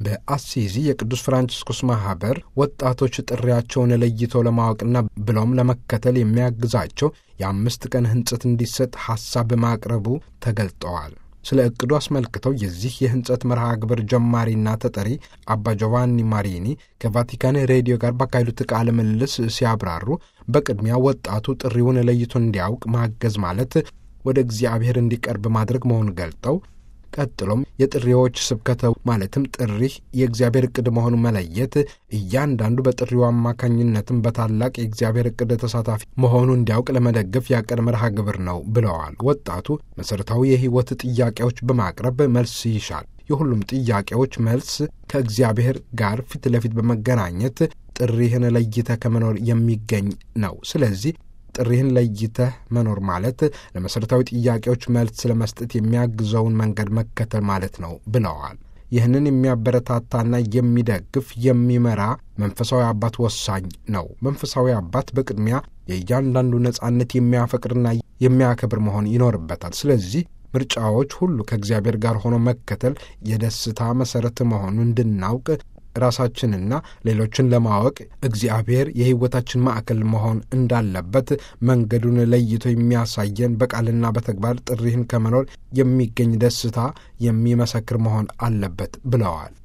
በአሲዚ የቅዱስ ፍራንቺስኮስ ማኅበር ወጣቶች ጥሪያቸውን ለይተው ለማወቅና ብለውም ለመከተል የሚያግዛቸው የአምስት ቀን ሕንጸት እንዲሰጥ ሐሳብ ማቅረቡ ተገልጠዋል። ስለ ዕቅዱ አስመልክተው የዚህ የሕንጸት መርሃ ግብር ጀማሪና ተጠሪ አባ ጆቫኒ ማሪኒ ከቫቲካን ሬዲዮ ጋር ባካሄዱት ቃለ ምልልስ ሲያብራሩ በቅድሚያ ወጣቱ ጥሪውን ለይቶ እንዲያውቅ ማገዝ ማለት ወደ እግዚአብሔር እንዲቀርብ ማድረግ መሆኑን ገልጠው ቀጥሎም የጥሪዎች ስብከተ ማለትም ጥሪ የእግዚአብሔር ዕቅድ መሆኑን መለየት እያንዳንዱ በጥሪው አማካኝነትም በታላቅ የእግዚአብሔር ዕቅድ ተሳታፊ መሆኑ እንዲያውቅ ለመደገፍ ያቀደ መርሃ ግብር ነው ብለዋል። ወጣቱ መሠረታዊ የሕይወት ጥያቄዎች በማቅረብ መልስ ይሻል። የሁሉም ጥያቄዎች መልስ ከእግዚአብሔር ጋር ፊት ለፊት በመገናኘት ጥሪህን ለይተህ ከመኖር የሚገኝ ነው። ስለዚህ ጥሪህን ለይተህ መኖር ማለት ለመሠረታዊ ጥያቄዎች መልስ ለመስጠት የሚያግዘውን መንገድ መከተል ማለት ነው ብለዋል። ይህንን የሚያበረታታና የሚደግፍ የሚመራ መንፈሳዊ አባት ወሳኝ ነው። መንፈሳዊ አባት በቅድሚያ የእያንዳንዱ ነጻነት የሚያፈቅርና የሚያከብር መሆን ይኖርበታል። ስለዚህ ምርጫዎች ሁሉ ከእግዚአብሔር ጋር ሆኖ መከተል የደስታ መሠረት መሆኑን እንድናውቅ ራሳችንና ሌሎችን ለማወቅ እግዚአብሔር የሕይወታችን ማዕከል መሆን እንዳለበት መንገዱን ለይቶ የሚያሳየን በቃልና በተግባር ጥሪህን ከመኖር የሚገኝ ደስታ የሚመሰክር መሆን አለበት ብለዋል።